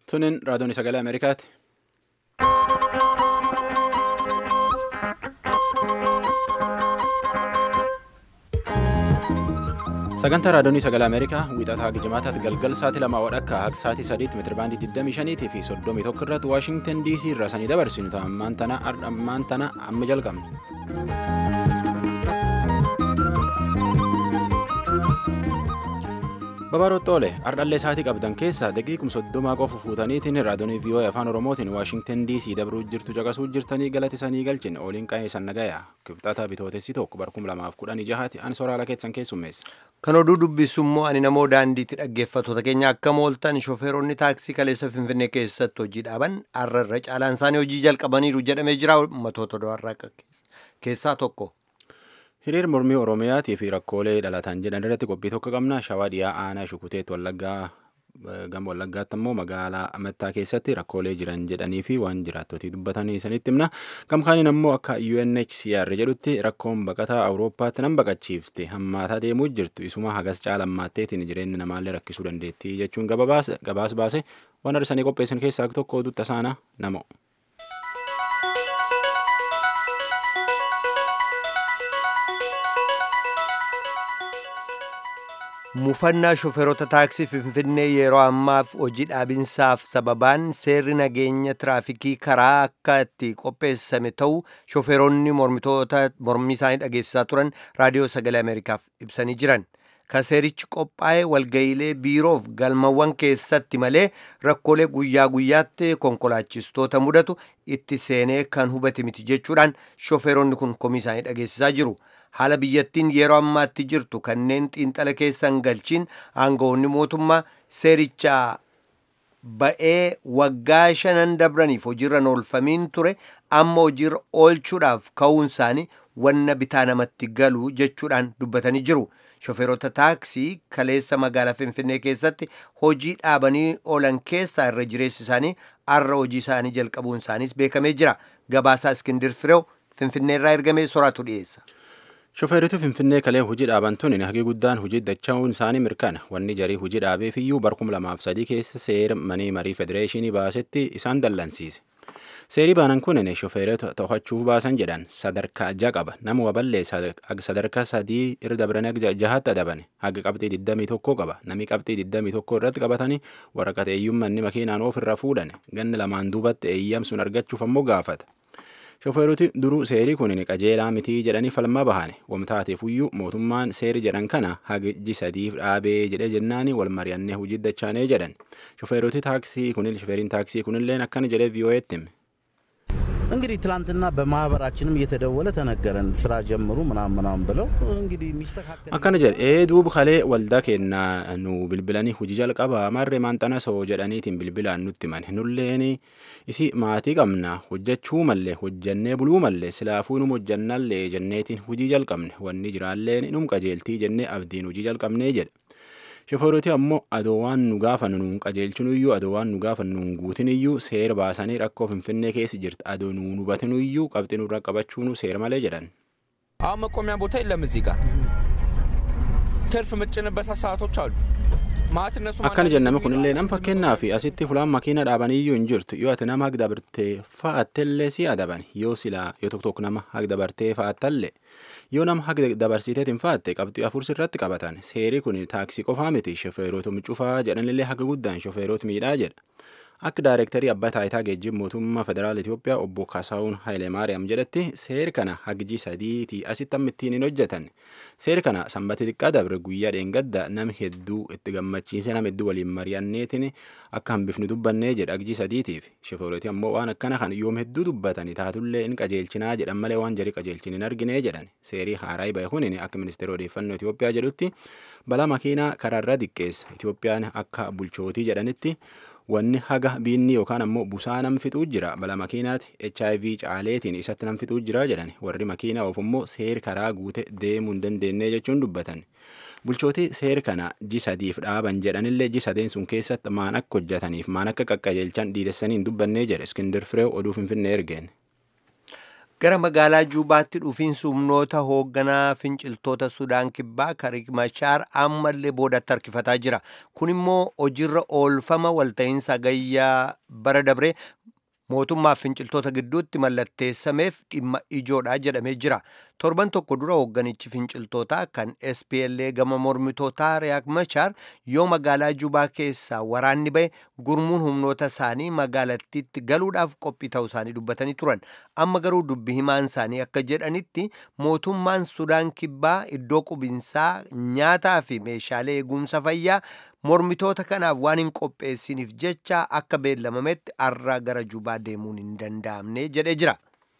Tunin raadiyoon sagalee Ameerikaati. Sagantaa raadiyoon sagalee Ameerikaa wiixataa haga jimaataatti galgal sa'aatii lamaa wadhakka haga sa'aatii sadiitti meetirabaandii 25 fi 31 irratti Waashingtan DC irraa sanii dabarsinu ammaan tana amma jalqabne. Babaarootti oole ardhallee sa'aatii qabdan keessaa daqiiquma soddomaa qofa fuutaniitiin raadiyoon VOA afaan Oromootiin Waashingtan DC dabruu jirtu caqasuu jirtanii galati sanii galchin ooliin qa'ee san nagaya kibxata bitootessi tokko barkum lamaaf kudhanii jahaati an soraala keessan keessummeessa. Kan oduu dubbisu immoo ani namoo daandiitti dhaggeeffattoota keenya akka mooltan shofeeronni taaksii kaleessa Finfinnee keessatti hojii dhaaban har'a caalaan isaanii hojii jalqabaniiru jedhamee jira ummatoota do'arraa keessaa tokko. Hiriir mormii Oromiyaatii fi rakkoolee dhalatan jedhan irratti qophii tokko qabna. Shawaa dhiyaa aanaa Shukuteetti Wallaggaa gama Wallaggaatti immoo magaalaa Amattaa keessatti rakkoolee jiran jedhanii fi waan jiraattotii dubbatanii sanitti himna. Gamkaaniin immoo akka UNHCR jedhutti rakkoon baqataa Awurooppaatti nan baqachiifte hammaataa deemuu jirtu isuma hagas caalammaatteetiin jireenya namaallee rakkisuu dandeettii jechuun gabaas baase waan arsanii qopheessan keessaa tokko oduutti tasaana namo. Mufannaa shofeerota taaksii Finfinnee yeroo ammaaf hojii dhaabinsaaf sababaan seerri nageenya tiraafikii karaa akka itti qopheessame ta'u shofeeronni mormii isaanii dhageessisaa turan raadiyoo sagalee Ameerikaaf ibsanii jiran. Kan seerichi qophaa'e walga'iilee biiroof galmawwan keessatti malee rakkoolee guyyaa guyyaatti konkolaachistoota mudatu itti seenee kan hubate miti jechuudhaan shofeeronni kun komii isaanii dhageessisaa jiru. haala biyyattiin yeroo ammaatti jirtu kanneen xiinxala keessan galchiin aangawoonni mootummaa seericha ba'ee waggaa shanan dabraniif hojiirra oolfamiin ture amma hojiirra oolchuudhaaf ka'uun isaanii wanna bitaa namatti galu jechuudhaan dubbatanii jiru. Shofeerota taaksii kaleessa magaalaa Finfinnee keessatti hojii dhaabanii oolan keessaa irra jireessi isaanii har'a hojii isaanii jalqabuun isaaniis beekamee jira. Gabaasaa Iskindir Fireew Finfinnee irraa ergamee soraatu dhiyeessa. Shofeeritu Finfinnee kalee hojii dhaaban tuni hagi guddaan hojii dacha'uun isaanii mirkana wanni jarii hojii dhaabeef iyyuu barkum lamaaf sadii keessa seera manii marii federeeshinii baasetti isaan dallansiise. Seerii baanan kunin shofeerota to'achuuf baasan jedhan sadarkaa ja'a qaba nama waballee sadarkaa sadii irra dabranii jahaatti adabane haga qabxii 21 qaba namni qabxii 21 irratti qabatanii waraqata eeyyummanni makiinaan of irraa fuudhan ganna lamaan duubatti eeyyamsuun argachuuf ammoo gaafata. Shofeeroti duruu seerii kun qajeelaa mitii jedhanii falmaa bahane wamtaateef iyyuu mootummaan seeri jedhan kana hagi sadiif dhaabee jedhe jennaani wal mari'annee hojii dachaanee jedhan. Shofeeroti taaksii kunil shofeeriin taaksii kunilleen akkana jedhee vii'oo'eetti hime. እንግዲህ ትላንትና በማህበራችንም እየተደወለ ተነገረን ስራ ጀምሩ ምናምን ምናምን ብለው እንግዲህ የሚስተካከል akkana jedhe ee duuba kalee waldaa keenna nu bilbilanii hojii jalqabaa marree maanxana soo jedhaniitiin bilbilaan nutti himan nulleen isi maatii qabna hojjechuu mallee hojjannee buluu mallee silaafuu num hojjannallee jenneetiin hojii jalqabne wanni jiraalleen num qajeeltii jennee abdiin hojii jalqabnee jedhe. Shofeeroti ammoo adoo waan nu gaafannu nuun qajeelchinu iyyuu adoo waan nu gaafannu nuun guutin iyyuu seera baasanii rakkoo finfinnee keessa jirti adoo nuun hubatinu iyyuu qabxii nurra qabachuunu seera malee jedhan. አሁን መቆሚያ ቦታ የለም እዚህ ጋር ትርፍ ምጭንበት ሰዓቶች አሉ ማለት እነሱ akkana jenname kunillee nam fakkeenyaa fi asitti fulaan makiina dhaabanii iyyuu hin jirtu yoo ati nama hagda bartee fa'attellee si adaban yoo silaa yoo tokko tokko nama hagda bartee fa'attallee yoo nama hagda dabarsiteetiin fa'atte qabxii afur sirratti qabatan seerii kun taaksii qofaa miti shofeerota cufaa jedhanillee haga guddaan shofeerota miidhaa jedha. Akka daayirektarii abbaa taayitaa geejjiba mootummaa federaala Itoophiyaa obbo Kasaawun Haayilemaariyaam jedhetti seeri kana hagji sadiitii asitti amma ittiin hin hojjetan. Seeri kana sanbata xiqqaa dabre guyyaa dheengadda nama hedduu itti gammachiise nama hedduu waliin mari'anneetiin akka hambifnu dubbannee jedha hagji sadiitiif. Shofeeroti ammoo waan akkana kan yoom hedduu dubbatanii taatullee hin qajeelchinaa jedhan malee waan jarii qajeelchin hin argine jedhan. Seerii haaraa bahe kun akka ministeera odeeffannoo Itoophiyaa jedhutti balaa makiinaa karaarra xiqqeessa. Itoophiyaan akka bulchootii jedhanitti wanni haga biinni yookaan ammoo busaa nam fixuu jira bala makiinaati hiv caaleetiin isatti nam fixuu jira jedhan warri makiinaa of immoo seer karaa guute deemuu hin dandeenye jechuun dubbatan bulchootii seer kana ji sadiif dhaaban jedhanillee ji sadeen sun keessatti maan akka hojjetaniif maan akka qaqqajeelchan dhiidessanii hin dubbannee jedhe iskindir fireew oduu finfinnee ergeen. gara magaalaa juubaatti dhufiinsi humnoota hoogganaa finciltoota sudaan kibbaa kariik machaar ammallee boodatti harkifataa jira kun immoo hojiirra oolfama walta'iinsa gayyaa bara dabree mootummaaf finciltoota gidduutti mallatteessameef dhimma ijoodha jedhamee jira torban tokko dura hoogganichi finciltootaa kan spla gama mormitootaa riyaak machaar yoo magaalaa jubaa keessaa waraanni ba'e gurmuun humnoota isaanii magaalattiitti galuudhaaf qophii ta'uu isaanii dubbatanii turan amma garuu dubbi himaan isaanii akka jedhanitti mootummaan sudaan kibbaa iddoo qubinsaa nyaataa fi meeshaalee eegumsa fayyaa mormitoota kanaaf waan hin qopheessiniif jecha akka beellamametti arraa gara jubaa deemuun hin danda'amne jedhee jira.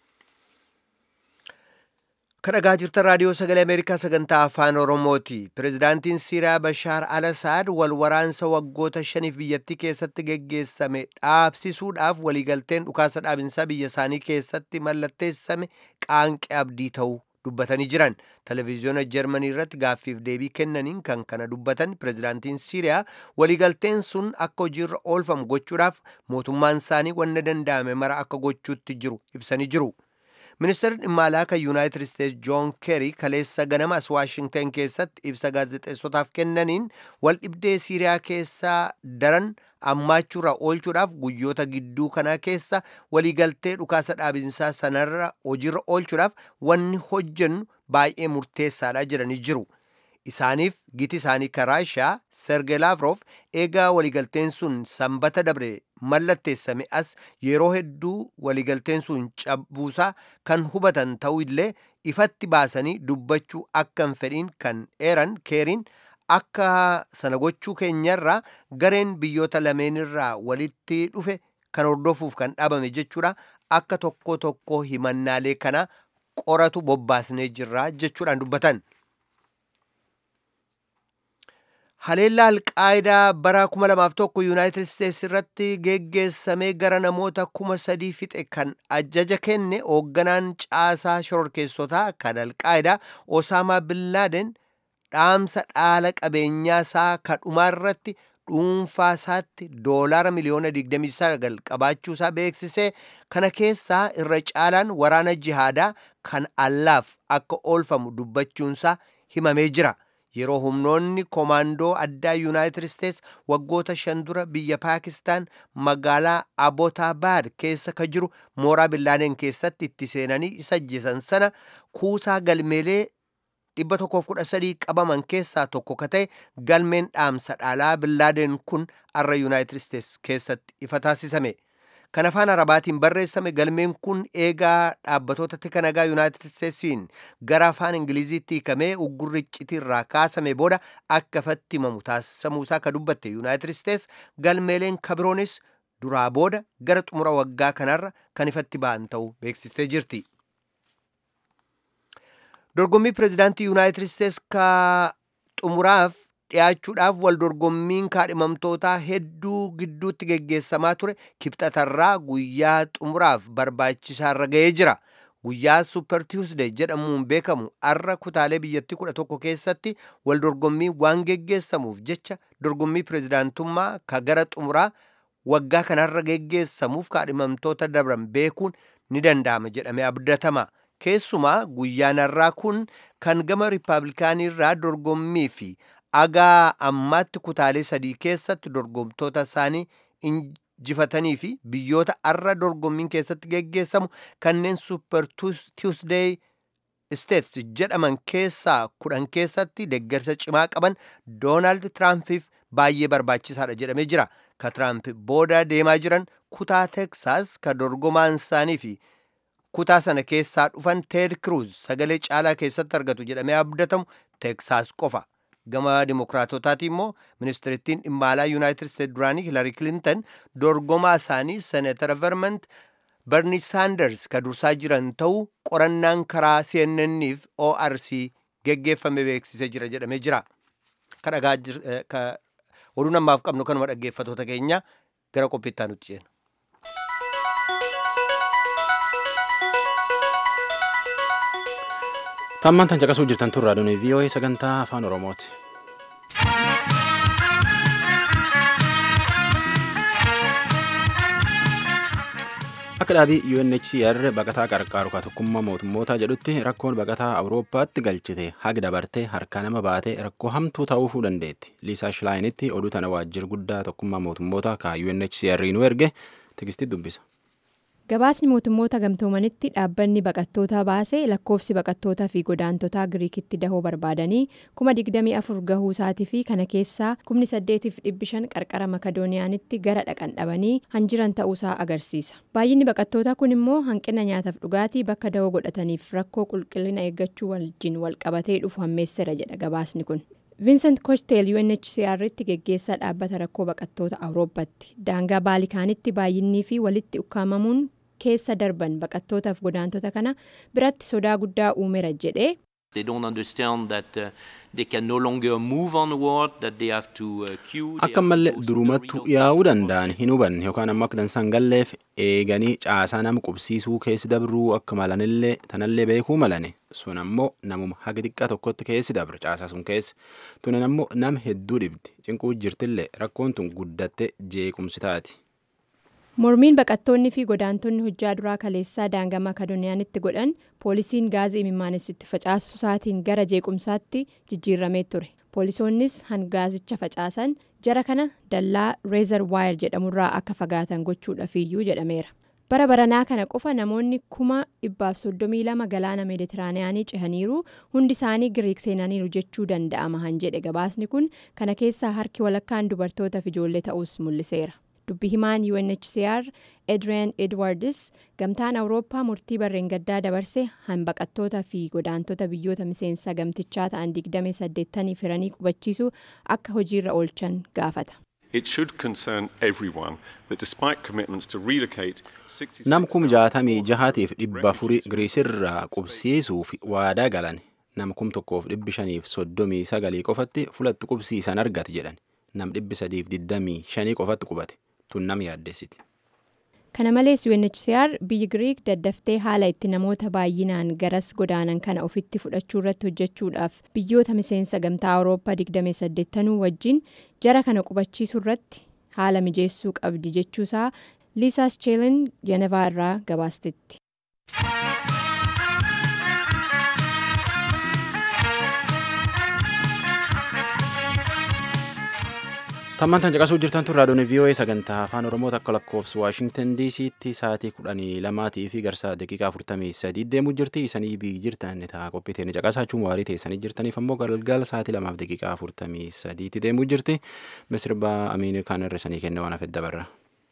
kadhagaa jirtan raadiyoo sagalee ameerikaa sagantaa afaan oromooti pirezidaantiin siiriyaa bashaar al asaad wal waraansa waggoota shaniif biyyattii keessatti geggeessame dhaabsisuudhaaf waliigalteen dhukaasa dhaabinsaa biyya isaanii keessatti mallatteessame qaanqee abdii ta'uu dubbatanii jiran televiziyoona jarmanii irratti gaaffiif deebii kennaniin kan kana dubbatan pirezidaantiin siiriyaa waliigalteen sun akka hojiirra oolfamu gochuudhaaf mootummaan isaanii wanna danda'ame mara akka gochuutti jiru ibsanii jiru. ministeerri dhimma alaa kan yuunaayitid isteetsi joon keeri kaleessa ganamas waashingtan keessatti ibsa gaazexeessotaaf kennaniin wal dhibdee siiriyaa keessaa daran ammaachuurra oolchuudhaaf guyyoota gidduu kanaa keessa waliigaltee dhukaasa dhaabinsaa sanarra hojiirra oolchuudhaaf wanni hojjennu baay'ee murteessaadha jedhanii jiru. isaaniif giti isaanii karaashaa sergey lavrov eegaa waliigalteen sun sanbata dabre mallatteessame as yeroo hedduu waliigalteen sun cabbuusaa kan hubatan ta'uu illee ifatti baasanii dubbachuu akka hin fedhiin kan eeran keeriin akka sana gochuu keenyarraa gareen biyyoota lameenirraa walitti dhufe kan hordofuuf kan dhaabame jechuudha akka tokko tokko himannaalee kana qoratu bobbaasnee jirra jechuudhaan dubbatan. haleellaa alqaayidaa bara 2001 yuunaayitid isteetsi irratti geggeessamee gara namoota kuma sadii fixe kan ajaja kenne hoogganaan caasaa shororkeessotaa kan alqaayidaa osaamaa billaaden dhaamsa dhaala qabeenyaa isaa kadhumaa irratti dhuunfaa isaatti doolaara miliyoona 29 qabaachuu isaa beeksisee kana keessaa irra caalaan waraana jihaadaa kan allaaf akka oolfamu dubbachuunsaa himamee jira. yeroo humnoonni koomaandoo addaa yuunaayitid isteetsi waggoota shan dura biyya paakistaan magaalaa abootabaad keessa ka jiru mooraa billaadeen keessatti itti seenanii isa ajjeesan sana kuusaa galmeelee 113 qabaman keessaa tokko ka ta'e galmeen dhaamsa dhaalaa billaadeen kun arra yuunaayitid isteetsi keessatti ifa taasisame. kan afaan arabaatiin barreessame galmeen kun eegaa dhaabbatoota tika nagaa yuunaayitid isteetsiin gara afaan ingiliziitti hiikamee uggurri icciitirraa kaasame booda akka ifatti himamu taasisamuusaa ka dubbatte yuunaayitid isteets galmeeleen kabiroonis duraa booda gara xumura waggaa kanarra kan ifatti ba'an ta'uu beeksistee jirti. dorgommii pireezidaantii yuunaayitid isteets ka xumuraaf dhiyaachuudhaaf wal dorgommiin kaadhimamtootaa hedduu gidduutti geggeessamaa ture kibxatarraa guyyaa xumuraaf barbaachisaarra ga'ee jira guyyaa super tuesday jedhamuun beekamu arra kutaalee biyyattii kudha tokko keessatti wal dorgommii waan geggeessamuuf jecha dorgommii pireezidaantummaa ka gara xumuraa waggaa kanarra geggeessamuuf kaadhimamtoota dabran beekuun ni danda'ama jedhamee abdatama keessumaa guyyaan har'aa kun kan gama riippaabilikaaniirraa dorgommii fi agaa ammaatti kutaalee sadii keessatti dorgomtoota isaanii injifatanii fi biyyoota arra dorgommiin keessatti geggeessamu kanneen super tuesday states jedhaman keessaa kudhan keessatti deggersa cimaa qaban doonaald tiraampiif baay'ee barbaachisaadha jedhamee jira ka tiraamp booda deemaa jiran kutaa teksaas ka dorgomaan isaanii fi kutaa sana keessaa dhufan teed kruuz sagalee caalaa keessatti argatu jedhamee abdatamu teksaas qofa gama dimokiraatotaati immoo ministirittiin dhimma alaa yuunaayitid isteet duraanii hilarii kilintan dorgomaa isaanii seenatara vermont berni saanders ka dursaa jiran ta'uu qorannaan karaa cnnniif orc geggeeffame beeksisee jira jedhamee jira ka dhagaa oduu namaaf qabnu kanuma dhaggeeffatoota keenya gara qophiittaa nutti ceena. Tammaan tan caqasuu jirtan tun raadiyoon VOA sagantaa afaan Oromooti. Akka akka dhaabii UNHCR baqataa qarqaaru ka tokkummaa mootummootaa jedhutti rakkoon baqataa awurooppaatti galchite haga dabartee harkaa nama baatee rakkoo hamtuu ta'uufuu dandeetti liisaa shilaayinitti oduu tana waajjira guddaa tokkummaa mootummootaa ka UNHCR nu erge tigistii dubbisa. gabaasni mootummoota gamtoomanitti dhaabbanni baqattootaa baase lakkoofsi baqattootaa fi godaantotaa giriikitti dahoo barbaadanii kuma digdamii afur gahuu isaatii fi kana keessaa kumni saddeetiif dhibbi shan qarqara makadooniyaanitti gara dhaqan dhabanii hanjiran ta'uusaa agarsiisa baay'inni baqattootaa kun immoo hanqina nyaataaf dhugaatii bakka dahoo godhataniif rakkoo qulqullina eeggachuu wajjin walqabatee dhufu hammeesseera jedha gabaasni kun. viinsent kochteel unhcr tti geggeessaa dhaabbata rakkoo baqattoota awurooppaatti daangaa baalikaanitti baay'innii fi walitti ukkaamamuun keessa darban baqattootaaf godaantota kana biratti sodaa guddaa uumeera jedhee. akka mallee durumattu yaa'uu danda'an hin hubanne yookaan ammoo akka dansan galleef eeganii caasaa nama qubsiisuu keessi dabruu akka malanillee tanallee beekuu malane sun ammoo namuma haga xiqqaa tokkotti keessi dabre caasaa sun keessa tunan ammoo nama hedduu dhibdi cinquu jirtillee rakkoon tun guddatte jeequmsi taati. mormiin baqattoonni fi godaantonni hojjaa duraa kaleessaa daangaa makadooniyaanitti godhan poolisiin gaazii imimmaanessitti facaasu isaatiin gara jeequmsaatti jijjiiramee ture poolisoonnis hangaazicha facaasan jara kana dallaa reezar waayir jedhamurraa akka fagaatan gochuudhafiyyuu jedhameera bara baranaa kana qofa namoonni kuma dhibbaaf soddomii lama galaana meeditiraaniyaanii cehaniiru hundi isaanii giriik seenaniiru jechuu danda'ama han jedhe gabaasni kun kana keessaa harki walakkaan dubartootaaf ijoollee ta'us mul'iseera. dubbi himaan unhcr edrien edwardis gamtaan awurooppaa murtii barreen gaddaa dabarse hanbaqattoota fi godaantota biyyoota miseensa gamtichaa ta'an 28 firanii qubachiisuu akka hojiirra oolchan gaafata. nam kum jaatamii jahaatiif dhibba afurii giriisirraa qubsiisuuf waadaa galan nam kum tokkoof dhibbi shaniif soddomii sagalii qofatti fulatti qubsiisan argate jedhan nam dhibbi sadiif digdamii shanii qofatti qubate. tun nama yaaddessiti. kana malees unhcr biyyi giriik daddaftee haala itti namoota baay'inaan garas godaanan kana ofitti fudhachuu irratti hojjechuudhaaf biyyoota miseensa gamtaa awurooppaa 28 wajjin jara kana qubachiisuu irratti haala mijeessuu qabdi jechuusaa liisaas cheelin jenevaa irraa gabaastetti. tammantan caqasuu jirtan tun raadiyoon vii'oo'ee sagantaa afaan oromoo takka lakkoofsa waashingtan diisiitti sa'aatii kudhanii lamaatii fi garsaa daqiiqaa afurtamii sadii deemuu jirti isanii biyyi jirtan taa qophii teenya caqasaachuun waarii teessanii jirtaniif ammoo galgala sa'aatii lamaaf daqiiqaa afurtamii sadiitti deemuu jirti misirba amiin kaan irra sanii kenne waan hafedda barra.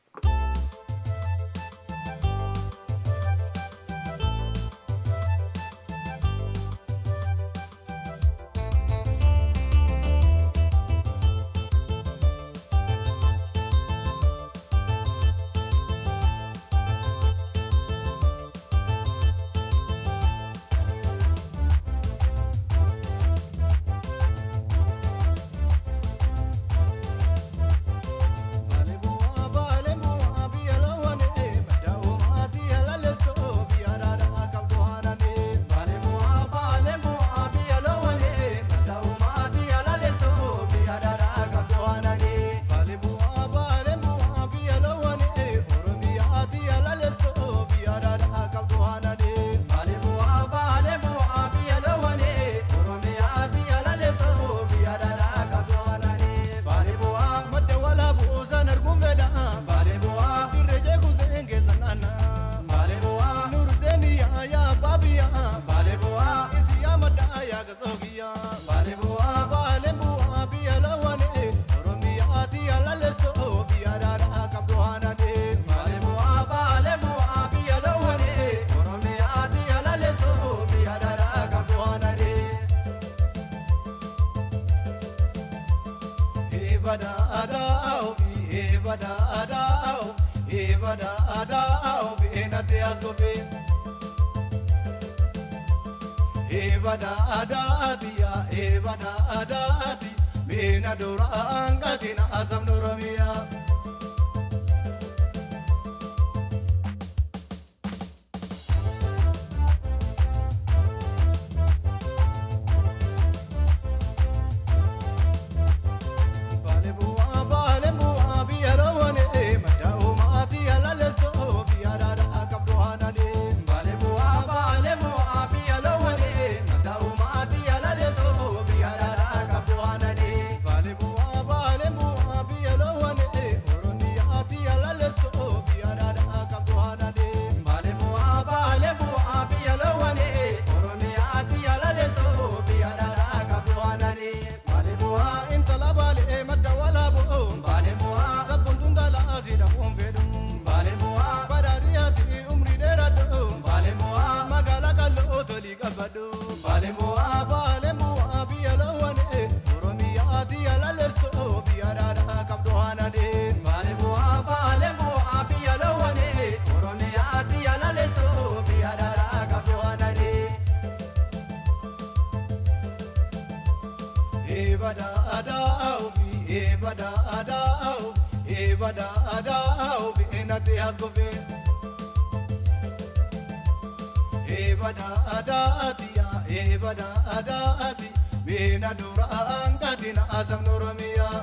Eebada adaati yaa eebada adaati beena duraan gatina asam oromiyaa. Baale bu'aa baale bu'aa biyya roowwane madda uumaati ala leestoo biyya daadaa Baale bu'aa baale bu'aa biyya lawane Oromiyaa diya lalesto biyya dhaadhaa qabdu haanane. Baale bu'aa baale bu'aa biyya lawane Oromiyaa diya lalesto biyya dhaadhaa qabdu haanane. Eebada aadaa ofi eebada aadaa ofi eebada aadaa ofi eenate haasofee. Eebada adaati yaa eebada adaati beena dura angati na asam oromiyaa.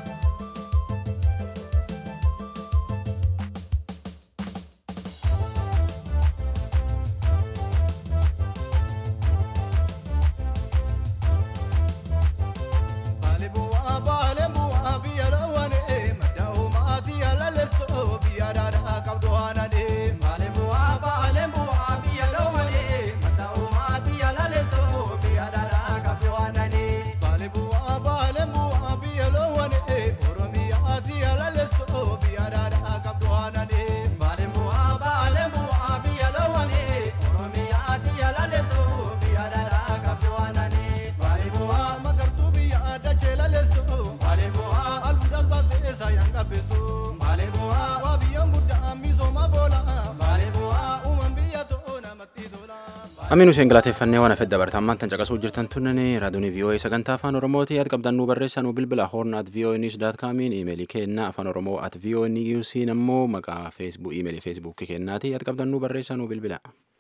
Baale bu'aa baale bu'aa biyya lawane madda uumaati yaala lesto biyya dhaadhaa qabdu haanane. Baale bu'aa baale bu'aa biyya lawane madda uumaati yaala lesto biyya dhaadhaa qabdu haanane. Baale bu'aa baale bu'aa biyya lawane oromiyaati yaala lesto biyya dhaadhaa qabdu haanane. Baale bu'aa baale bu'aa biyya lawane oromiyaati yaala lesto biyya dhaadhaa qabdu haanane. Baale bu'aa magartuu biyya dachee lalestu. Baale bu'aa albuudas baasee saayaan qabbeestu. Baale bu'aa waa biyyaan guddaa misooma boola. Baale bu'aa uumaan biyya ta'uu namatti tola. Amiin Hussein galateeffannee waan hafedha barata ammaan tan caqasuu jirtan tunnani raadiyoon VOA sagantaa afaan Oromooti yaad qabdan nu barreessaa nu bilbila horn at VOA news dot comiin iimeelii keenna afaan Oromoo at VOA newsiin ammoo maqaa feesbuk iimeelii feesbuukii kennaati yaad qabdan nu barreessaa nu bilbila.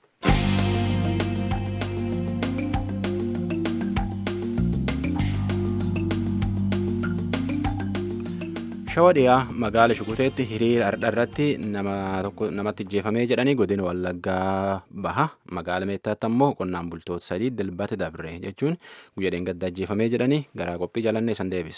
Shawa dhiyaa magaala Shukuteetti hiriira ardha irratti nama tokko namatti ajjeefamee jedhanii godina Wallaggaa baha. Magaala Meettaatti ammoo qonnaan bultoota sadii dilbata dabre jechuun guyyaa dheengadda ajjeefamee jedhanii garaa qophii jalannee san deebisa.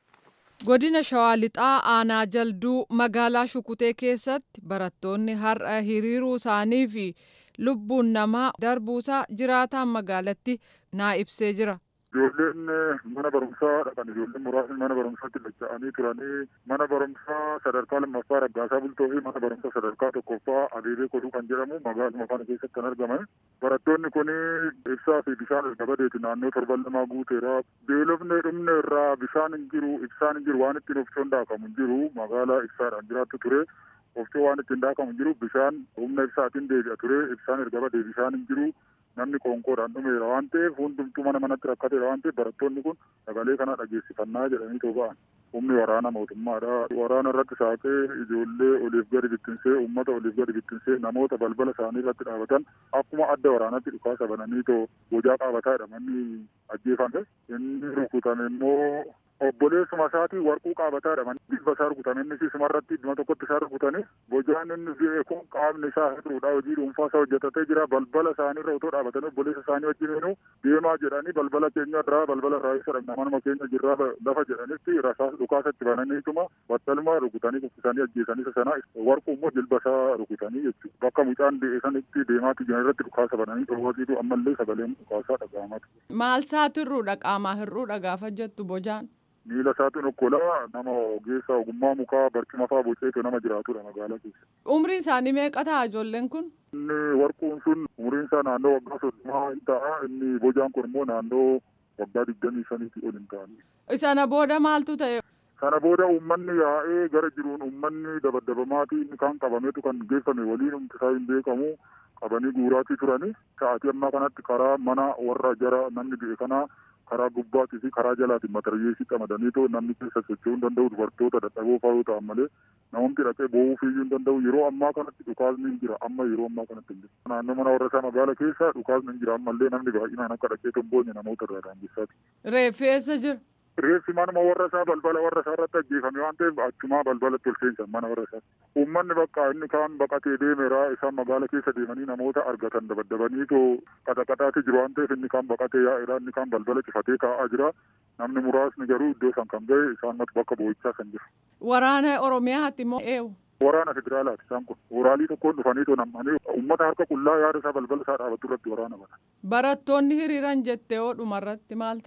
Godina Shawaa Lixaa Aanaa Jalduu magaalaa Shukutee keessatti barattoonni har'a hiriiruu isaanii fi lubbuun namaa darbuusaa jiraataan magaalatti naa ibsee jira. Ijoolleen mana barumsaa dhaqan ijoolleen muraasni mana barumsaatti lacha'anii turanii mana barumsaa sadarkaa lammaffaa raggaasaa bultoo fi mana barumsaa sadarkaa tokkoffaa adeebee koduu kan jedhamu magaaluma kana keessatti kan argaman. Barattoonni kun ibsaa fi bishaan erga badeeti naannoo torban lamaa guuteera. Beelofne dhumne irraa bishaan hin jiru ibsaan hin jiru waan ittiin ofcoon daakamu hin jiru magaalaa ibsaadhaan jiraattu ture. Ofcoo waan ittiin daakamu hin jiru bishaan humna ibsaatiin deebi'a ture ibsaan erga badee bishaan hin jiru. namni qoonqoodhaan dhumeera waan ta'eef hundumtuu mana manatti rakkateera waan ta'eef barattoonni kun sagalee kana dhageessifannaa jedhanii too ba'an. Humni waraana mootummaadha. Waraana irratti saaqee ijoollee oliif gadi bittinsee uummata oliif gadi bittinsee namoota balbala isaanii irratti dhaabatan akkuma adda waraanatti dhukaasa bananii too bojaa qaabataadha manni ajjeefame. Inni rukutame immoo obboleessuma isaatii warquu qaabataadha manni bilba isaa rukutame inni sisuma irratti idduma tokkotti isaa rukutanii bojaan inni fi'e kun qaamni isaa hir'uudha hojii dhuunfaa isaa hojjetatee jira balbala isaanii irra otoo dhaabatanii obboleessa isaanii wajjin deemaa jedhanii balbala keenya irraa balbala irraa isa dhabna manuma keenya jirraa lafa jedhanitti rasaas dhukaasatti bananiituma battaluma rukutanii kuffisanii ajjeesanii sana warquu immoo jilba isaa rukutanii jechuudha bakka mucaan de'e sanitti deemaatti jiran irratti dhukaasa bananii dhoowwatiitu ammallee sagaleen dhukaasaa dhaga'amatu. Maal isaatu hir'uudha qaamaa hir'uudha gaafa jettu bojaan. miila isaatiin okkolaa nama ogeessa ogummaa mukaa barcuma fa'aa boceetu nama jiraatudha magaalaa keessa. Umriin isaanii meeqa ta'a ijoolleen kun? Inni warquun sun umriin isaa naannoo waggaa soddomaa hin ta'a inni bojaan kun immoo naannoo waggaa digdamii shaniitii ol hin ta'ani. Sana booda maaltu ta'e? Sana booda uummanni yaa'ee gara jiruun uummanni dabadabamaatii inni kaan qabameetu kan geeffame waliin humti isaa hin beekamu qabanii guuraatii turani. Sa'aatii ammaa kanatti karaa mana warra jara namni du'e kanaa karaa gubbaatii fi karaa jalaatiin mataryeesii qamadanii too namni keessa socho'uu hin danda'u dubartoota dadhaboo fa'aa yoo ta'an malee namumti dhaqee boo'uu fiiyyuu hin danda'u yeroo ammaa kanatti dhukaasni hin jira amma yeroo ammaa kanatti hin jiru. Naannoo mana warra isaa magaala keessa dhukaasni hin jira ammallee namni baay'inaan akka dhaqee tomboonye namoota irraa daangeessaati. Reeffi eessa jira? Reeffi manuma warra isaa balbala warra isaa irratti ajjeefame waan ta'eef achumaa balbalatti ol seensan mana warra isaa. Uummanni bakka inni kaan baqatee deemeera isaan magaala keessa deemanii namoota argatan dabaddabanii too qaxaqaxaati jiru waan ta'eef inni kaan baqatee yaa'eera inni kaan balbala cifatee taa'aa jira. Namni muraasni garuu iddoo san kan ga'e isaan bakka boo'ichaa san jiru. Waraana Oromiyaatti immoo eewu. Waraana federaalaati isaan kun. Woraalii tokkoon dhufanii too nam'anii uummata harka qullaa yaada isaa balbala isaa dhaabatu irratti waraana bana. Barattoonni hiriiran jettee yoo dhumarratti maal ta'an?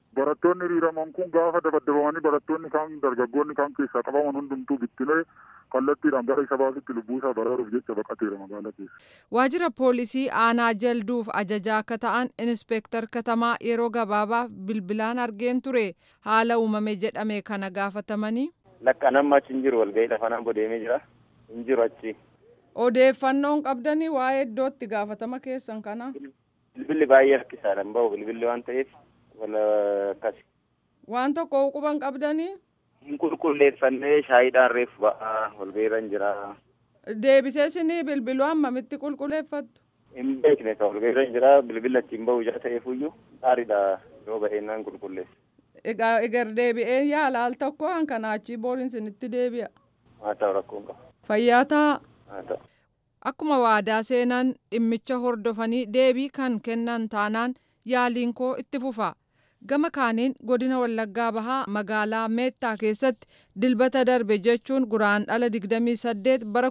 Barattoonni hiriiraman kun gaafa dabaddabamanii barattoonni kaan dargaggoonni kaan keessaa qabaman hundumtuu bittilee kallattiidhaan gara isa baasutti lubbuu isaa baraaruuf jecha baqateera magaalaa keessa. Waajjira poolisii aanaa jalduuf ajajaa akka ta'an inspeektar katamaa yeroo gabaabaaf bilbilaan argeen ture haala uumame jedhame kana gaafatamanii. Lakka namni achi hin jiru walgahii lafa nan bodeemee jira. Hin jiru achi. Odeeffannoon qabdanii waa'ee iddootti gaafatama keessan kana. Bilbilli baay'ee rakkisaadha hin bahu bilbilli waan ta'eef wala akkasi. Waan tokko quban qabdanii. Hin qulqulleeffannee shaayiidhaan reefu ba'aa walgahiirra hin jira. Deebisee isinii bilbiluu hammamitti qulqulleeffattu. Hin beekne ka walgahiirra hin jira bilbila achi hin bahu jira ta'eefuyyuu gaariidha yoo ba'eennaan qulqulleessa. Egaa egar deebi'ee yaala al tokko hankanaa achii booriin isinitti deebi'a. Haa ta'u rakkoon qaba. Fayyaa ta'a. Haa ta'u. Akkuma waadaa seenan dhimmicha hordofanii deebii kan kennan taanaan yaaliin koo itti fufa. Gama kaaniin godina Wallaggaa Bahaa magaalaa Meettaa keessatti dilbata darbe jechuun guraandhala 28 bara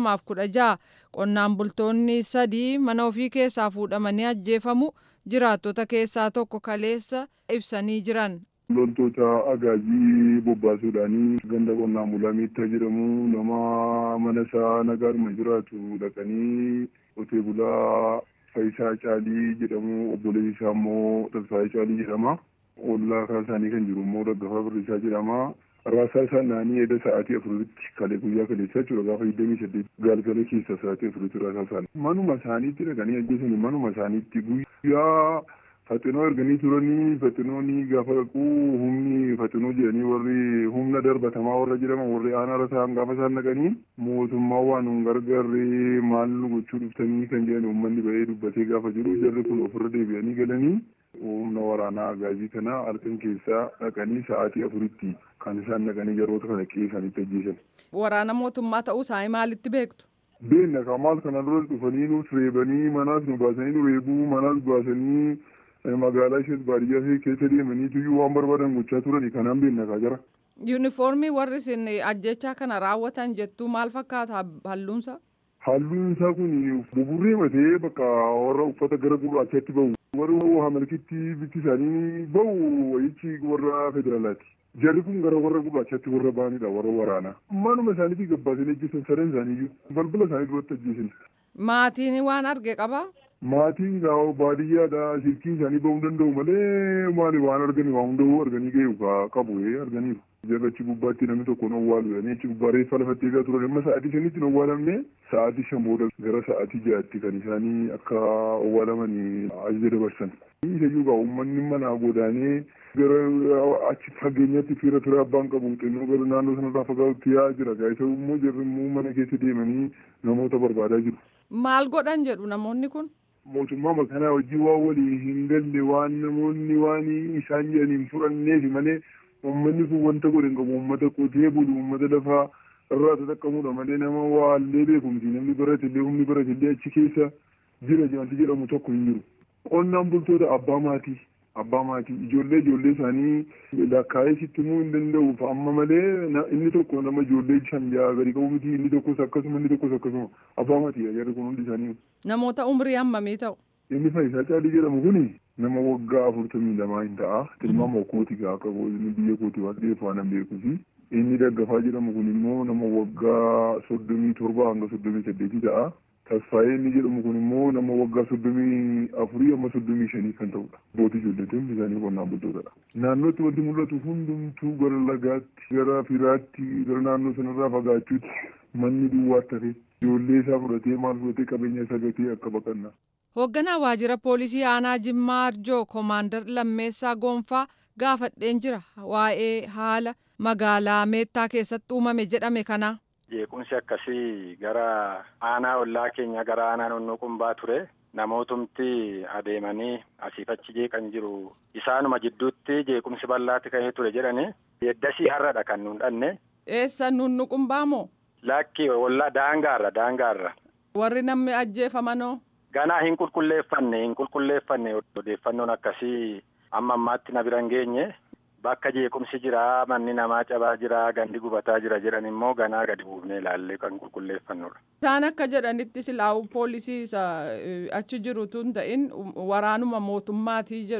2016 qonnaan bultoonni sadii mana ofii keessaa fuudhamanii ajjeefamu jiraattota keessaa tokko kaleessa ibsanii jiran. loltoota agaajii bobbaasuudhaanii ganda qonnaan bulaa miitta jedhamu nama mana isaa nagaadhuma jiraatu dhaqanii qotee bulaa Faayisaa Caalii jedhamu obboleessi isaa immoo Tasfaayee Caalii jedhama. Ollaa kan isaanii kan jiru immoo Daggafaa Birrisaa jedhama. Raasaa isaa naanii edda sa'aatii afuritti kalee guyyaa kaleessa jechuudha gaafa digdamii saddeet galgala keessa sa'aatii afuritti raasaa isaanii. Manuma isaaniitti dhaqanii ajjeesanii manuma isaaniitti guyyaa Faxinoo erganii turanii faxinoonni gaafa dhaquu humni faxinoo jedhanii warri humna darbatamaa warra jedhaman warri aanaa rasaan gaafa isaan dhaqanii mootummaa waan nun gargaarre maal nu gochuu dhuftanii kan jedhan uummanni ba'ee dubbatee gaafa jiru jarri kun ofirra deebi'anii galanii humna waraanaa agaajii kana halkan keessaa dhaqanii sa'aatii afuritti kan isaan dhaqanii jaroota kana qe'ee isaaniitti ajjeesan. Waraana mootummaa ta'uu isaanii maalitti beektu? Beenna kamaal kana dura dhufanii nuus reebanii manaas nu baasanii nu reebuu manaas baasanii magaalaa ishee baadiyyaa ishee keessa deemanii tuyyuu waan barbaadan gochaa turani kanaan beekna jira. Yuunifoormii warri isin ajjechaa kana raawwatan jettuu maal fakkaata halluunsa? Halluun isaa kun buburree matee bakka warra uffata gara gurraachaatti bahu. Warri hamalkitti bifti isaanii bahu wayichi warra federaalaati. Jarri kun gara warra gurraachaatti warra bahanidha warra waraanaa. Manuma isaaniitii gabbaasanii ajjeesan sadan isaaniiyyuu balbala isaanii duratti ajjeesan. Maatiin waan arge qabaa? maatiin gaa'o baadiyyaadha silkiin isaanii bahuu danda'u malee maali waan arganii waan hunda'uu arganii ga'u qabu arganiiru. Jarra achi gubbaatti namni tokko hin owwaalu jedhanii achi gubbaa reeffa lafatti eegaa turan amma sa'aatii shanitti hin owwaalamne sa'aatii shan booda gara sa'aatii ja'atti kan isaanii akka owwaalamanii ajaja dabarsan. Isayyuu gaa uummanni manaa godaanee gara achi fageenyatti fiira ture abbaan qabu xinnoo gara naannoo sanarraa fagaatutti yaa'aa jira gaa isa immoo jarri immoo mana keessa deemanii namoota barbaadaa jiru. Maal godhan jedhu namoonni kun? mootummaa makanaa hojii waan walii hin galle waan namoonni waan isaan jedhaniin fudhanneefi malee uummanni kun wanta godhe hin qabu uummata qotee bulu uummata lafaa irraa tattaqqamudha malee nama waallee beekumsi namni baratillee humni baratillee achi keessa jira wanti jedhamu tokko hin jiru. Qonnaan bultoota abbaa maatii abbaa maatii ijoollee ijoollee isaanii lakkaa'ee sitti himuu hin danda'u amma malee inni tokko nama ijoollee shan ja'a gadi qabu miti inni tokkos akkasuma inni tokkos akkasuma abbaa maatii jarri kun hundi isaanii. Namoota umrii hammamii ta'u? Inni Faayisaa Caalii jedhamu kuni nama waggaa afurtamii lamaa hin ta'a. Tilmaama kooti gaa akka inni biyya kooti waan ta'eef waan beekusi. Inni Daggafaa jedhamu kun immoo nama waggaa soddomii torba hanga soddomii saddeetii ta'a. Tasfaayee inni jedhamu kun immoo nama waggaa soddomii afurii amma soddomii shanii kan ta'udha. Bootii ijoolleetiin hundi isaanii qonnaan bultootadha. Naannootti wanti mul'atu hundumtuu gara lagaatti, gara firaatti, gara naannoo sanarraa fagaachuutti manni duwwaatti hafe ijoollee isaa fudhatee maal fudhatee qabeenya isaa gatee akka baqannaa. Hoogganaa waajjira poolisii aanaa Jimmaa Arjoo Koomaandar Lammeessaa Goonfaa gaafadheen jira waa'ee haala magaalaa Meettaa keessatti uumame jedhame kana. Jeequmsi akkasii gara aanaa ollaa keenya gara aanaa naannoo qumbaa ture. Namootumti adeemanii asiif achi jeeqan jiru. Isaanuma jidduutti jeequmsi bal'aatti ka'ee ture jedhani. Yeddasii har'adha kan nuun dhanne. Eessa nuun qumbaa moo? Lakki ollaa daangaarra daangaarra. Warri namni ajjeefamanoo? Ganaa hin qulqulleeffanne hin qulqulleeffanne odeeffannoon akkasii amma ammaatti na bira hin geenye. Bakka jeequmsi jira manni namaa cabaa jira gandi gubataa jira jedhan immoo ganaa gadi buufnee ilaallee kan qulqulleeffannudha. Isaan akka jedhanitti silaa'u poolisii achi jiru tun ta'in waraanuma mootummaatii jedhu.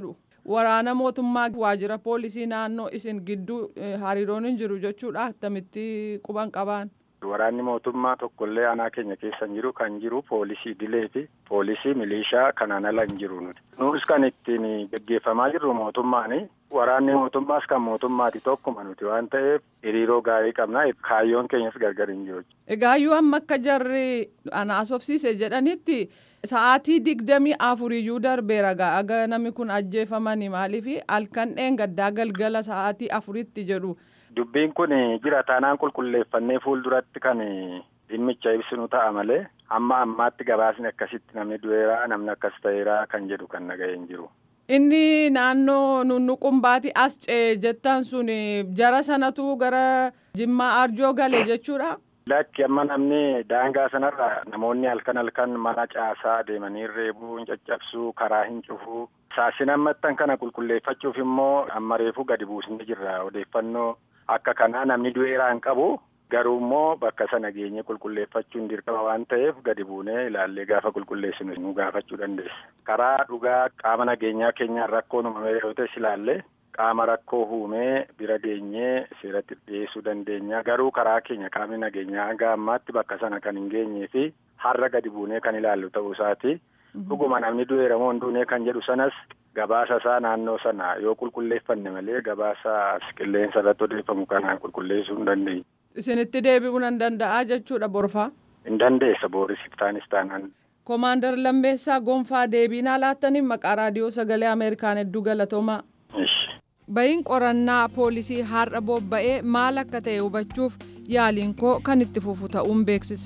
waraana mootummaa waajjira poolisii naannoo isin gidduu hariiroon hin jiru jechuudha akkamitti quban qabaan. Waraanni mootummaa tokkollee aanaa keenya keessa hin jiru kan jiru poolisii idilee fi poolisii milishaa kanaan ala hin jiru nuti. Nus kan ittiin geggeeffamaa jirru mootummaani. Waraanni mootummaas kan mootummaati tokkuma nuti waan ta'eef hiriiroo gaarii qabna kaayyoon keenyas gargar hin jiru. Egaayyuu amma akka jarri anaasofsiise jedhanitti sa'aatii digdamii afuriyyuu darbeera aga namni kun ajjeefamani maaliif halkan dheengaddaa galgala sa'aatii afuritti jedhu. Dubbiin kun jira taanaan qulqulleeffannee fuulduratti kan dhimmicha ibsinu ta'a malee amma ammaatti gabaasni akkasitti namni du'eeraa namni akkas ta'eeraa kan jedhu kan naga'ee hin jiru. Inni naannoo nunnuqumbaati as ce'e jettan sun jara sanatu gara Jimmaa Arjoo gale jechuudha. Lakki amma namni daangaa sanarra namoonni halkan halkan mana caasaa deemanii reebuu hin caccabsuu karaa hin cufuu saasina ammattan kana qulqulleeffachuuf immoo amma reefuu gadi buusnee jirra odeeffannoo akka kanaa namni du'eeraa hin qabu garuu immoo bakka sana geenye qulqulleeffachuun dirqama waan ta'eef gadi buunee ilaallee gaafa qulqulleessinu nu gaafachuu dandeessa. Karaa dhugaa qaama nageenyaa keenyaan rakkoon uumamee yoo ta'es ilaallee qaama rakkoo uumee bira geenyee seeratti dhiyeessuu dandeenya garuu karaa keenya qaamni nageenyaa hanga ammaatti bakka sana kan hin geenyee fi har'a gadi buunee kan ilaallu ta'uu isaati. Dhuguma namni du'eera moo hin duune kan jedhu sanas gabaasa isaa naannoo sana yoo qulqulleeffanne malee gabaasa qilleensa irratti odeeffamu kanaan qulqulleessuu hin dandeenye. Isinitti deebi'uu nan danda'a jechuudha borfaa. Hin dandeessa boorisiif taanis taanaan. Koomaandar Lammeessaa Gonfaa deebiinaa laattaniin maqaa raadiyoo sagalee Ameerikaan hedduu galatoomaa. Bayin qorannaa poolisii har'a bobba'ee maal akka ta'e hubachuuf yaaliin koo kan itti fufu ta'uun beeksisa.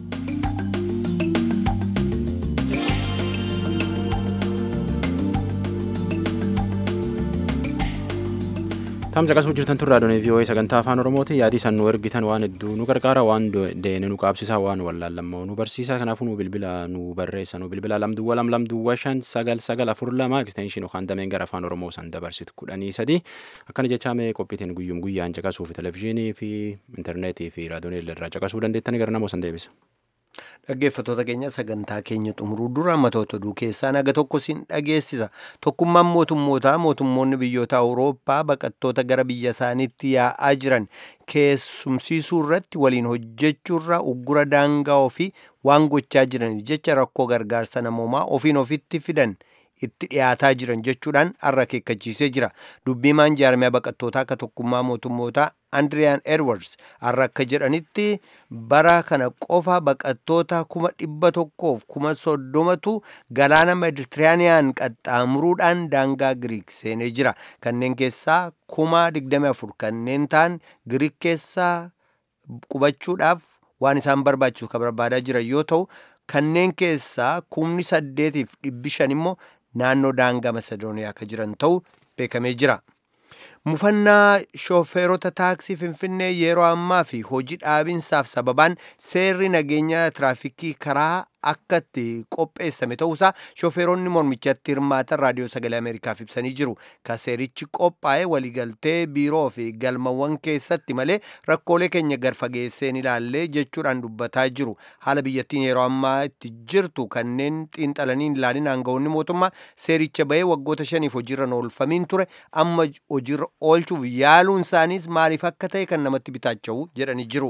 Tamsa qasuu jirtan turraa doonii vii'oo'ee sagantaa afaan oromooti yaadii san nu ergitan waan hedduu nu gargaara waan deene nu qaabsisaa waan wallaallammoo nu barsiisaa kanaafuu nu bilbila nu barreessa nu bilbila lamduwwa lam lamduwwa shan sagal sagal afur lama ekstenshin yookaan dameen gara afaan oromoo san dabarsitu kudhanii sadi akkana jechaa mee qophiitiin guyyum guyyaan caqasuu fi televizyiinii fi intarneetii fi raadiyoonii irraa caqasuu dandeettanii gara namoo san deebisa. Dhaggeeffattoota keenya sagantaa keenya xumuruu dura matoota oduu keessaa naga tokko siin dhageessisa. Tokkummaan mootummootaa mootummoonni biyyoota Awurooppaa baqattoota gara biyya isaaniitti yaa'aa jiran keessumsiisuu irratti waliin hojjechuurra uggura daangaa ofii waan gochaa jiraniif jecha rakkoo gargaarsa namoomaa ofiin ofitti fidan itti dhiyaataa jiran jechuudhaan har'a akeekkachiisee jira. Dubbiimaan jaarmiyaa baqattootaa akka tokkummaa mootummootaa Andriyaan Edwards har'a akka jedhanitti bara kana qofa baqattoota kuma dhibba tokkoof kuma soddomatu galaana meditiraaniyaan qaxxaamuruudhaan daangaa Giriik seenee jira. Kanneen keessaa kuma digdami afur kanneen ta'an Giriik keessaa qubachuudhaaf waan isaan barbaachisu kan barbaadaa jiran yoo ta'u kanneen keessaa kumni saddeetiif dhibbi shan immoo naannoo daangaa masedooniyaa akka jiran ta'u beekamee jira. Mufannaa shooferoota taaksii Finfinnee yeroo ammaa fi hojii dhaabinsaaf sababaan seerri nageenya tiraafikii karaa akka itti qopheessame ta'uusaa shooferoonni mormichatti hirmaatan raadiyoo sagalee Ameerikaaf ibsanii jiru. Ka seerichi qophaa'e waliigaltee biiroo fi galmawwan keessatti malee rakkoolee keenya garfageesseen ilaallee jechuudhaan dubbataa jiru. Haala biyyattiin yeroo ammaa itti jirtu kanneen xiinxalanii ilaalin aangawoonni mootummaa seericha bahee waggoota shaniif hojiirra oolfamiin ture amma hojiirra oolchuuf yaaluun isaaniis maaliif akka ta'e kan namatti bitaacha'u jedhanii jiru.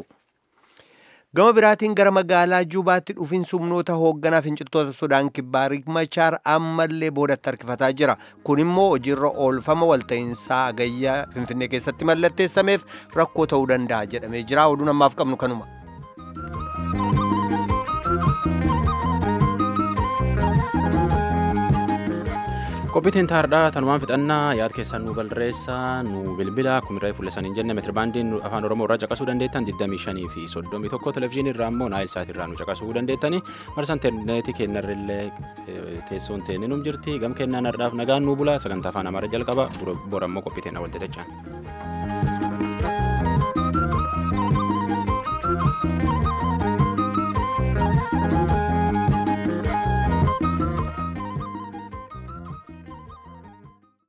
Gama biraatiin gara magaalaa Juubaatti dhufiinsi humnoota hoogganaa finciltoota Sudaan kibbaa Riek Machaar ammallee boodatti harkifataa jira. Kun immoo hojiirra oolfama walta'iinsaa agayyaa Finfinnee keessatti mallatteessameef rakkoo ta'uu danda'a jedhamee jira. Oduun ammaaf qabnu kanuma. qophiitiin taardhaa tanumaan fixannaa yaad keessan nu barreessaa nu bilbila kumirraa fuulleessanii jenne meetirbaandiin afaan oromoo irraa caqasuu dandeettan 25 fi 31 televizyiinii irraa immoo naayil saat irraa nu caqasuu dandeettani marsa intarneetii keenyarrillee teessoon teenne num jirti gam kennaan har'aaf nagaan nu bula sagantaa afaan amaaraa jalqaba bora immoo qophiitiin walxixachaan.